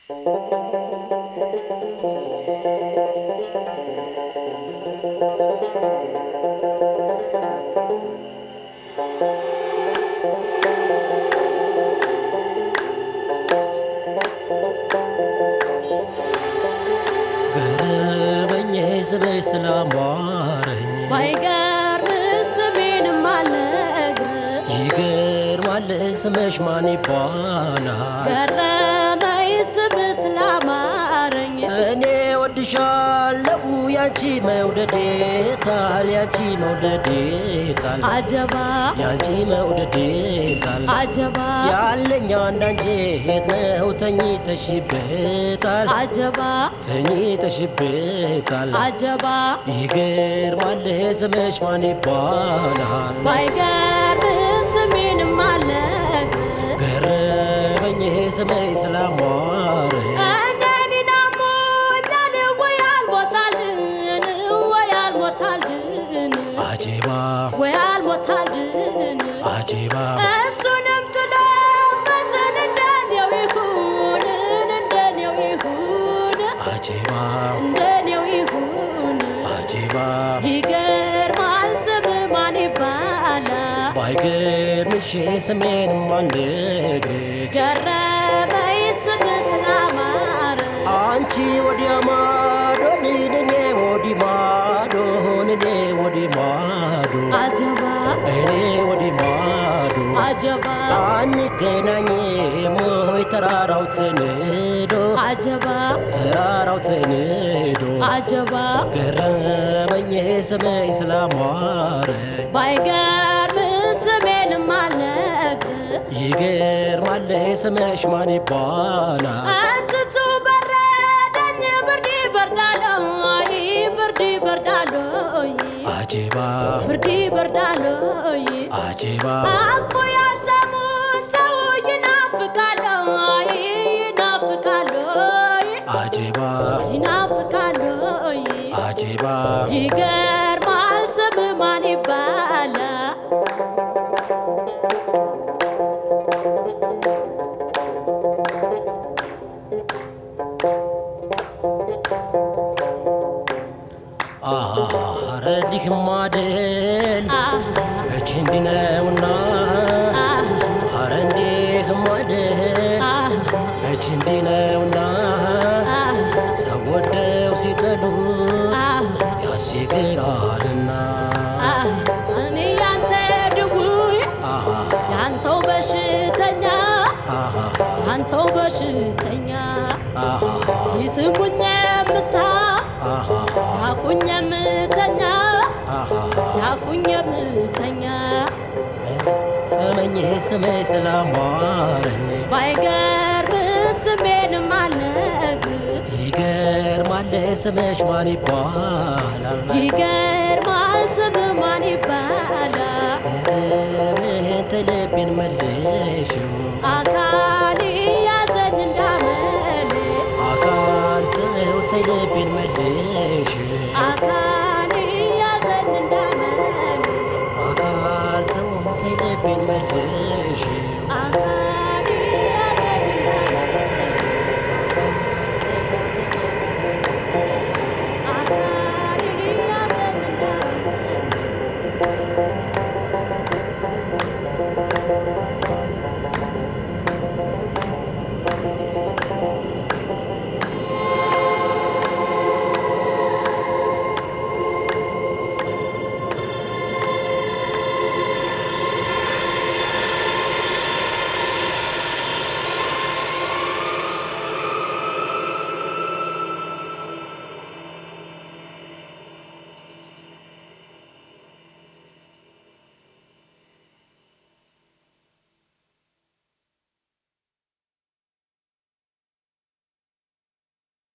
ገረመኝ ስበይ ስላማረኝ ባይገርም ስሜንም አልነግርህ ይገርማል ስምሽ ማን ይባላል? ገረመኝ ስምህ ስላማረኝ እኔ ወድሻለሁ ያንቺ መውደዴ ታል ያንቺ መውደዴ ታል አጀባ ያንቺ መውደዴ ታል አጀባ ያለኝ አንዳንጀት ነው ተኝተሽበታል አጀባ ተኝተሽበታል አጀባ ይገርማል ስምሽ ማን ይባላል? ባይገርም ስሜንም አልነግርህ ገረመኝ ስምሽ ስላማረኝ እኔን አሞኛል ወይ አልሞታልን ወይ አልሞታልን አጀባ ወይ አልሞታልን አጀባ እሱንም ጥሎበትን እንደኔው ይሁን እንደኔው ይሁን አጀባ እንደኔው ይሁን አጀባ ይገርማል ስም ማን ይባላል ባይገርምሽ ስሜን ማንነግርሽ ገረመኝ ስም ስላማረ አንቺ ወዲያ ማዶ እኔ ወዲ ማዶ እኔ ወዲ ማዶ አጀባ እኔ ወዲ ማዶ አጀባ አንገናኝም ወይ ተራራው ትንዶ አጀባ ተራራው ትንዶ አጀባ ገረመኝ ስምሽ ስላማረኝ ባይገርም ስሜንም አልነግርህ ይገርማል ስምሽ ማን ይባላል? አትቱ በረደኝ ብርድ በርዳሎይ ብርድ በርዳሎይ አጀባ ብርድ በርዳሎይ አጀባ አኮ ያልሰሙ ሰው ይናፍቃሎይ ይናፍቃሎይ አጀባ ይናፍቃሎይ አጀባ ይገርማል ስም ማን ይባላል አረዲህ ማደል እች እንዲነውና አረ እንዲህ ማደል እች እንዲነውና ሰው ወደው ሲጠሉት ያስቸግራልና እኔ ያንተ ድውይ ያንተው በሽተኛ ያንተው በሽተኛ ሲስሙኝ ምሳ ሲያፉኝ የምተኛ ሲያፉኝ የምተኛ እመኝህ ስምህ ስላማረኝ ባይገርም ስሜንም አልነግርህ ይገርማል ስምሽ ማን ይባላል? ይገርማል ስም ማን ይባላል እህት ልቤን መልሽው አካል ያዘኝ እንዳመል አካል ሰው ተይ ልቤን መልሽው አካል